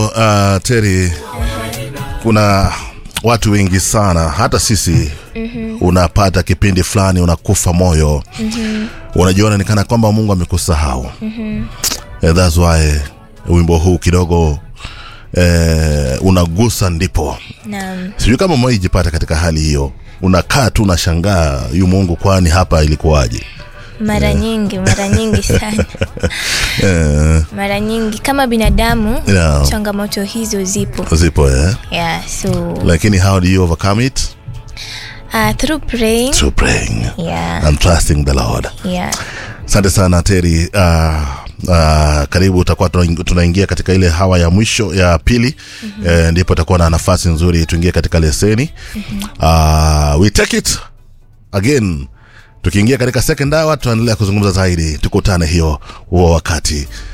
Uh, Teri, kuna watu wengi sana, hata sisi mm-hmm. unapata kipindi fulani unakufa moyo mm-hmm. unajiona ni kana kwamba Mungu amekusahau mm-hmm. eh, that's why wimbo huu kidogo eh, unagusa ndipo Naam. sijui kama mwaijipata katika hali hiyo unakaa tu unashangaa yu mungu kwani hapa ilikuwaje mara nyingi mara nyingi sana eh, mara nyingi kama binadamu Yeah. changamoto hizo zipo zipo eh? yeah, so lakini how do you overcome it uh, through praying through praying yeah, and trusting the lord yeah. asante sana teri uh, uh, karibu utakuwa tuna- tunaingia katika ile hawa ya mwisho ya pili mm-hmm. eh, ndipo utakuwa na nafasi nzuri tuingie katika leseni mm-hmm. uh, we take it again tukiingia katika second hour tutaendelea kuzungumza zaidi tukutane hiyo huo wakati